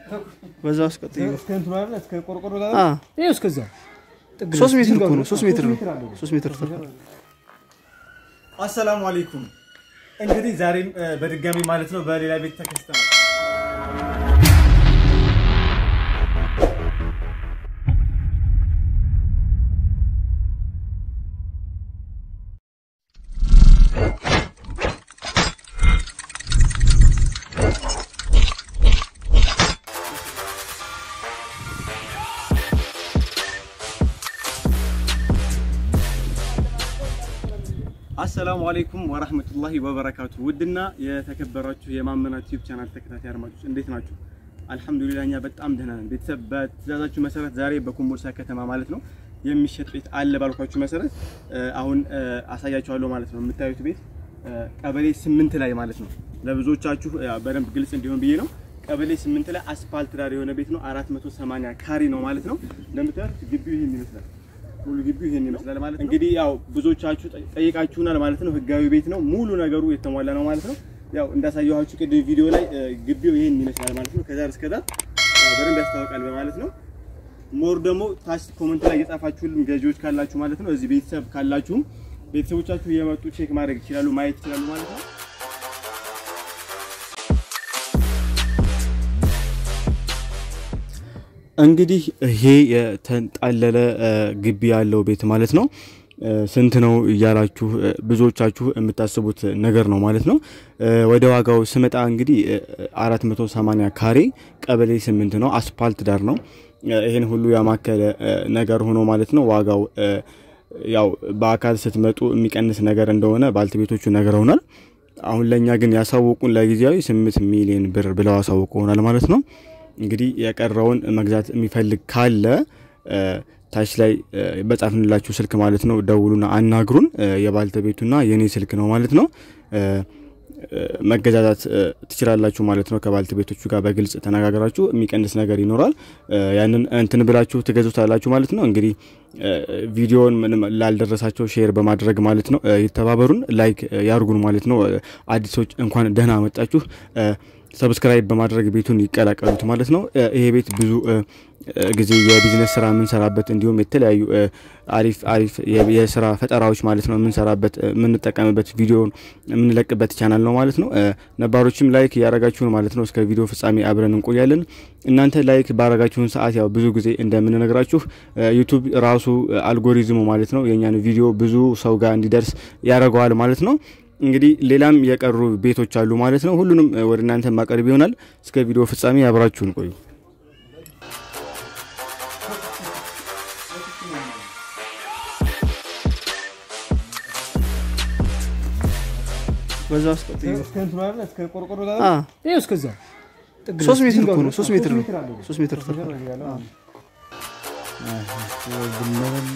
በዛ ውስጥ ቀጥዩ። እስከ እንትኑ አይደለ እስከ ቆርቆሮ ጋር አ ይኸው እስከዛ ጥግ ድረስ ሶስት ሜትር ድንጋዩ እኮ ነው። ድረስ ሶስት ሜትር ነው። አለው። ሶስት ሜትር ነው። አሰላሙ አለይኩም። እንግዲህ ዛሬም እ፣ በድጋሚ ማለት ነው በሌላ ቤት ተከስተናል። አሰላሙ አለይኩም ወራህመቱላሂ ወበረካቱ። ውድና የተከበራችሁ የማመና ዩቲዩብ ቻናል ተከታታይ አድማጮች እንዴት ናችሁ? አልሐምዱሊላህ እኛ በጣም ደህና ነን። ቤተሰብ በትእዛዛችሁ መሰረት ዛሬ በኮምቦልቻ ከተማ ማለት ነው የሚሸጥ ቤት አለ ባልኳችሁ መሰረት እ፣ አሁን እ፣ አሳያችኋለሁ ማለት ነው። የምታዩት ቤት እ፣ ቀበሌ ስምንት ላይ ማለት ነው። ለብዙዎቻችሁ እ፣ በደንብ ግልጽ እንዲሆን ብዬ ነው። ቀበሌ ስምንት ላይ አስፋልት ዳር የሆነ ቤት ነው። 480 ካሬ ነው ማለት ነው። እንደምታዩት ግቢው ይህን ይመስላል። ሙሉ ግቢው ይሄን ይመስላል ማለት ነው። እንግዲህ ያው ብዙዎቻችሁ ጠ- ጠይቃችሁናል ማለት ነው። ህጋዊ ቤት ነው፣ ሙሉ ነገሩ የተሟላ ነው ማለት ነው። ያው እንዳሳየኋችሁ ቅድም ቪዲዮ ላይ እ፣ ግቢው ይሄን ይመስላል ማለት ነው። ከዛ እስከ ዳር እ፣ በደንብ ያስታውቃል በማለት ነው። ሞር ደግሞ ታች ኮመንት ላይ የጻፋችሁልን ገዢዎች ካላችሁ ማለት ነው፣ እዚህ ቤተሰብ ካላችሁም ቤተሰቦቻችሁ እየመጡ ቼክ ማድረግ ይችላሉ፣ ማየት ይችላሉ ማለት ነው። እንግዲህ ይሄ የተንጣለለ እ፣ ግቢ ያለው ቤት ማለት ነው እ፣ ስንት ነው እያላችሁ እ፣ ብዙዎቻችሁ የምታስቡት ነገር ነው ማለት ነው። እ፣ ወደ ዋጋው ስመጣ እንግዲህ እ፣ 480 ካሬ ቀበሌ ስምንት ነው፣ አስፓልት ዳር ነው። እ፣ ይሄን ሁሉ ያማከለ እ፣ ነገር ሆኖ ማለት ነው ዋጋው እ፣ ያው በአካል ስትመጡ የሚቀንስ ነገር እንደሆነ ባልተቤቶቹ ነግረውናል። አሁን ለእኛ ግን ያሳወቁን ለጊዜያዊ ስምንት ሚሊዮን ብር ብለው ያሳውቁናል ማለት ነው። እንግዲህ የቀረውን መግዛት የሚፈልግ ካለ እ፣ ታች ላይ እ፣ በጻፍንላችሁ ስልክ ማለት ነው ደውሉና አናግሩን። እ፣ የባልተቤቱና የኔ ስልክ ነው ማለት ነው። እ፣ እ፣ መገዛዛት እ፣ ትችላላችሁ ማለት ነው። ከባልተቤቶቹ ጋር በግልጽ ተነጋግራችሁ የሚቀንስ ነገር ይኖራል። እ፣ ያንን እንትን ብላችሁ ትገዙታላችሁ ማለት ነው። እንግዲህ እ፣ ቪዲዮውን ምንም ላልደረሳቸው ሼር በማድረግ ማለት ነው እ፣ ይተባበሩን፣ ላይክ እ፣ ያርጉን ማለት ነው። እ፣ አዲሶች እንኳን ደህና መጣችሁ። እ፣ ሰብስክራይብ በማድረግ ቤቱን ይቀላቀሉት ማለት ነው። እ፣ ይሄ ቤት ብዙ እ፣ እ፣ ጊዜ የቢዝነስ ስራ የምንሰራበት እንዲሁም የተለያዩ እ፣ አሪፍ አሪፍ የ- የስራ ፈጠራዎች ማለት ነው የምንሰራበት እ፣ የምንጠቀምበት ቪዲዮን የምንለቅበት ቻናል ነው ማለት ነው። እ፣ ነባሮችም ላይክ እያረጋችሁን ማለት ነው እስከ ቪዲዮ ፍጻሜ አብረን እንቆያለን። እናንተ ላይክ ባረጋችሁን ሰዓት ያው ብዙ ጊዜ እንደምንነግራችሁ እ፣ ዩቱብ ራሱ እ፣ አልጎሪዝሙ ማለት ነው የእኛን ቪዲዮ ብዙ ሰው ጋር እንዲደርስ ያደርገዋል ማለት ነው። እንግዲህ ሌላም የቀሩ ቤቶች አሉ ማለት ነው። ሁሉንም እ፣ ወደ እናንተ ማቀርብ ይሆናል። እስከ ቪዲዮ ፍጻሜ አብራችሁን ቆዩ። በዛ ውስጥ ቀጥዩ። እስከ እንትኑ አይደለ እስከ ቆርቆሮ ጋር አ ይኸው እስከዛ ጥግ ድረስ ሶስት ሜትር ድንጋዩ እኮ ነው። ድረስ ሶስት ሜትር ነው። አለው። ሶስት ሜትር ሶስት ሜትር ነው ያለው። አዎ። ግለበል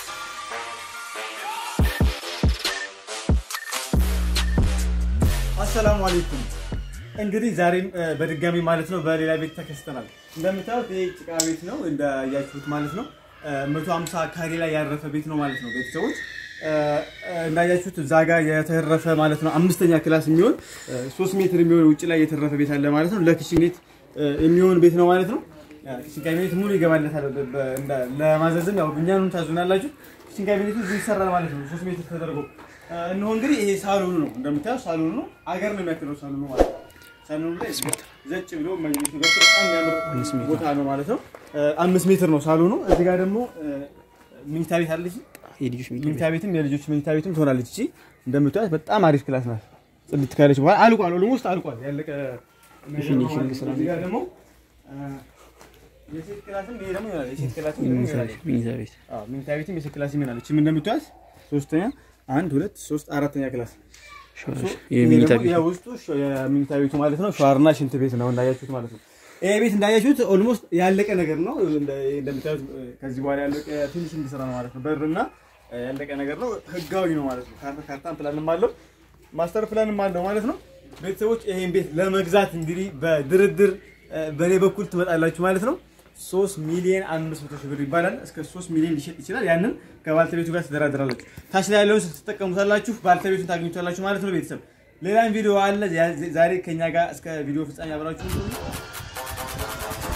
አሰላሙ አለይኩም። እንግዲህ ዛሬም እ፣ በድጋሚ ማለት ነው በሌላ ቤት ተከስተናል። እንደምታዩት ይሄ ጭቃ ቤት ነው እንዳያችሁት ማለት ነው። እ፣ 150 ካሬ ላይ ያረፈ ቤት ነው ማለት ነው። ቤተሰቦች እ፣ እ፣ እንዳያችሁት እዛ ጋር የተረፈ ማለት ነው አምስተኛ ክላስ የሚሆን እ፣ ሶስት ሜትር የሚሆን ውጭ ላይ የተረፈ ቤት አለ ማለት ነው። ለኪችን ቤት እ፣ የሚሆን ቤት ነው ማለት ነው። ያ፣ ኪችን ካቢኔት ሙሉ ይገባለታል። በ- በ- እንዳ- ለማዘዝም ያው እኛንም ታዙናላችሁ። ኪችን ካቢኔቱ እዚህ ይሰራል ማለት ነው። ሶስት ሜትር ተደርጎ እ፣ እነሆ እንግዲህ ይሄ ሳሎኑ ነው እንደምታየው ሳሎኑ ነው። አገር ነው የሚያክለው ሳሎኑ ማለት ነው። ሳሎኑ ላይ ዘጭ ብሎ መኝቱ ገብቶ በጣም የሚያምር ቦታ ነው ማለት ነው። እ፣ አምስት ሜትር ነው ሳሎኑ። እዚህ ጋር ደግሞ እ፣ መኝታ ቤት አለች። የልጆች ሚኒ መኝታ ቤትም የልጆች መኝታ ቤትም ትሆናለች። እቺ እንደምታዩት በጣም አሪፍ ክላስ ናት። ጽድት ካለች በኋላ አልቋል። ኦልሞስት አልቋል። ያለቀ ፊኒሺንግ ስራ ነው። እዚህ ጋር ደግሞ እ፣ የሴት ክላስም ይሄ ደግሞ ይሆናል። የሴት ክላስም ደግሞ ይሆናል። ሚኒዛ ቤት አዎ መኝታ ቤትም የሴት ክላስ ይሆናል። እቺም እንደምታዩት ሶስተኛ፣ አንድ፣ ሁለት፣ ሶስት፣ አራተኛ ክላስ የሚኒታ ቤት ነው። ውስጡ የመኝታ ቤቱ ማለት ነው። ሸዋርና ሽንት ቤት ነው እንዳያችሁት ማለት ነው። ይሄ ቤት እንዳያችሁት ኦልሞስት ያለቀ ነገር ነው። እንደ- እንደምታዩት ከዚህ በኋላ ያለቀ ፊኒሽንግ ስራ ነው ማለት ነው። በርና ያለቀ ነገር ነው። ህጋዊ ነው ማለት ነው። ካርታ ካርታን ፕላንም አለው ማስተር ፕላንም አለው ማለት ነው። ቤተሰቦች ይሄን ቤት ለመግዛት እንግዲህ በድርድር እ፣ በእኔ በኩል ትመጣላችሁ ማለት ነው። ሶስት ሚሊዮን አምስት መቶ ሺህ ብር ይባላል። እስከ ሶስት ሚሊዮን ሊሸጥ ይችላል። ያንን ከባልተቤቱ ጋር ትደራደራላችሁ። ታች ላይ ያለውን ስትጠቀሙታላችሁ፣ ባልተቤቱን ታገኙታላችሁ ማለት ነው። ቤተሰብ ሌላም ቪዲዮ አለ። ያ- ዛሬ ከኛ ጋር እስከ ቪዲዮ ፍጻሜ አብራችሁ ሁኑ።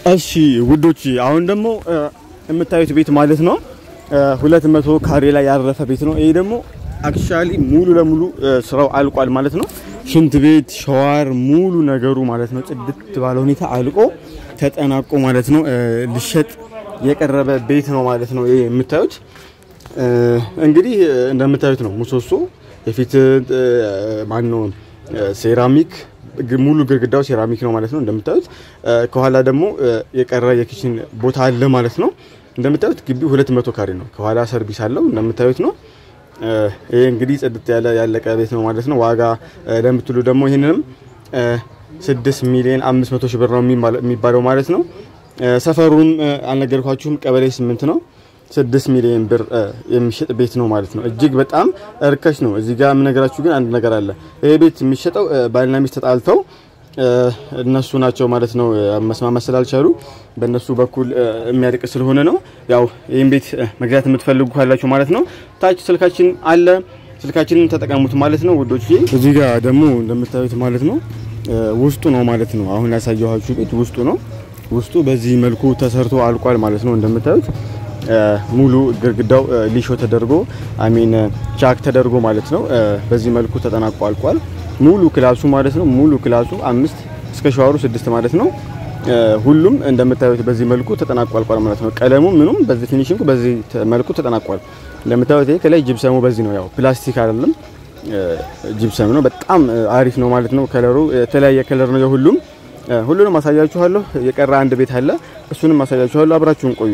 እሺ ውዶች አሁን ደግሞ የምታዩት ቤት ማለት ነው ሁለት መቶ ካሬ ላይ ያረፈ ቤት ነው። ይሄ ደግሞ አክቹአሊ ሙሉ ለሙሉ ስራው አልቋል ማለት ነው። ሽንት ቤት፣ ሸዋር፣ ሙሉ ነገሩ ማለት ነው ጽድት ባለ ሁኔታ አልቆ ተጠናቆ ማለት ነው ሊሸጥ የቀረበ ቤት ነው ማለት ነው። ይሄ የምታዩት እንግዲህ እንደምታዩት ነው። ምሰሶ የፊት ማን ነው ሴራሚክ ሙሉ ግድግዳው ሴራሚክ ነው ማለት ነው እንደምታዩት። ከኋላ ደግሞ የቀረ የኪችን ቦታ አለ ማለት ነው። እንደምታዩት ግቢው 200 ካሬ ነው። ከኋላ ሰርቪስ አለው እንደምታዩት ነው። ይሄ እንግዲህ ጽድት ያለ ያለቀ ቤት ነው ማለት ነው። ዋጋ ለምትሉ ደግሞ ይህንንም 6 ሚሊዮን 500 ሺህ ብር ነው የሚባለው ማለት ነው። ሰፈሩን አልነገርኳችሁም። ቀበሌ 8 ነው። 6 ሚሊዮን ብር የሚሸጥ ቤት ነው ማለት ነው። እጅግ በጣም እርካሽ ነው። እዚህ ጋር የምነግራችሁ ግን አንድ ነገር አለ። ይሄ ቤት የሚሸጠው ባልና ሚስት ተጣልተው እነሱ ናቸው ማለት ነው መስማማት ስላልቻሉ በእነሱ በኩል የሚያድቅ ስለሆነ ነው። ያው ይህን ቤት መግዛት የምትፈልጉ ካላችሁ ማለት ነው ታች ስልካችን አለ። ስልካችንን ተጠቀሙት ማለት ነው ውዶች። እዚህ ጋር ደግሞ እንደምታዩት ማለት ነው ውስጡ ነው ማለት ነው። አሁን ያሳየኋችሁ ቤት ውስጡ ነው። ውስጡ በዚህ መልኩ ተሰርቶ አልቋል ማለት ነው እንደምታዩት ሙሉ ግድግዳው ሊሾ ተደርጎ አሚን ቻክ ተደርጎ ማለት ነው። በዚህ መልኩ ተጠናቆ አልቋል። ሙሉ ክላሱ ማለት ነው። ሙሉ ክላሱ አምስት እስከ ሸዋሩ ስድስት ማለት ነው። ሁሉም እንደምታዩት በዚህ መልኩ ተጠናቆ አልቋል ማለት ነው። ቀለሙ ምኑም በዚህ ፊኒሽንጉ በዚህ መልኩ ተጠናቋል። እንደምታዩት ይሄ ከላይ ጅብሰሙ በዚህ ነው። ያው ፕላስቲክ አይደለም ጅብሰም ነው። በጣም አሪፍ ነው ማለት ነው። ከለሩ የተለያየ ከለር ነው የሁሉም። ሁሉንም አሳያችኋለሁ። የቀረ አንድ ቤት አለ፣ እሱንም አሳያችኋለሁ። አብራችሁን ቆዩ።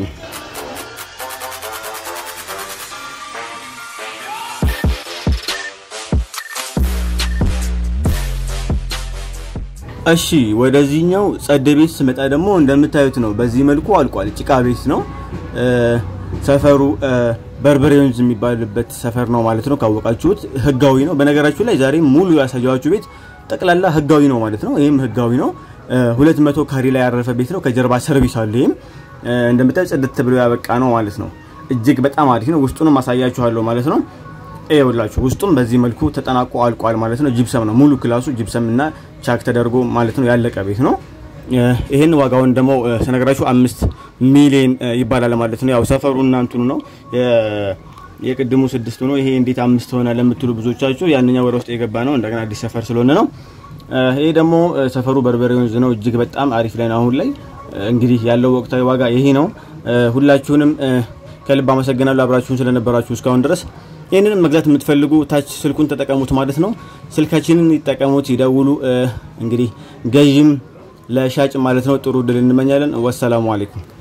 እሺ ወደዚህኛው ጸደ ቤት ስመጣ ደግሞ እንደምታዩት ነው። በዚህ መልኩ አልቋል። ጭቃ ቤት ነው። ሰፈሩ በርበሬ ወንዝ የሚባልበት ሰፈር ነው ማለት ነው። ካወቃችሁት ህጋዊ ነው። በነገራችሁ ላይ ዛሬ ሙሉ ያሳያችሁ ቤት ጠቅላላ ህጋዊ ነው ማለት ነው። ይህም ህጋዊ ነው። ሁለት መቶ ካሬ ላይ ያረፈ ቤት ነው። ከጀርባ ሰርቪስ አለ። ይህም እንደምታዩት ጽድት ብሎ ያበቃ ነው ማለት ነው። እጅግ በጣም አሪፍ ነው። ውስጡንም አሳያችኋለሁ ማለት ነው። ይኸውላችሁ ውስጡም በዚህ መልኩ ተጠናቆ አልቋል ማለት ነው። ጂፕሰም ነው ሙሉ ክላሱ ጂፕሰም እና ቻክ ተደርጎ ማለት ነው ያለቀ ቤት ነው። ይህን ዋጋውን ደግሞ ስነግራችሁ አምስት ሚሊዮን ይባላል ማለት ነው። ያው ሰፈሩ እና እንትኑ ነው የቅድሙ ስድስት ነው። ይሄ እንዴት አምስት ሆነ ለምትሉ ብዙዎቻችሁ ያንኛው ወደ ውስጥ የገባ ነው እንደገና አዲስ ሰፈር ስለሆነ ነው። ይሄ ደግሞ ሰፈሩ በርበሬ ወንዝ ነው። እጅግ በጣም አሪፍ ላይ ነው አሁን ላይ እንግዲህ ያለው ወቅታዊ ዋጋ ይሄ ነው። ሁላችሁንም ከልብ አመሰግናለሁ አብራችሁን ስለነበራችሁ እስካሁን ድረስ። ይህንንም መግዛት የምትፈልጉ ታች ስልኩን ተጠቀሙት ማለት ነው። ስልካችንን ይጠቀሙት፣ ይደውሉ። እንግዲህ ገዥም ለሻጭ ማለት ነው ጥሩ እድል እንመኛለን። ወሰላሙ አሌይኩም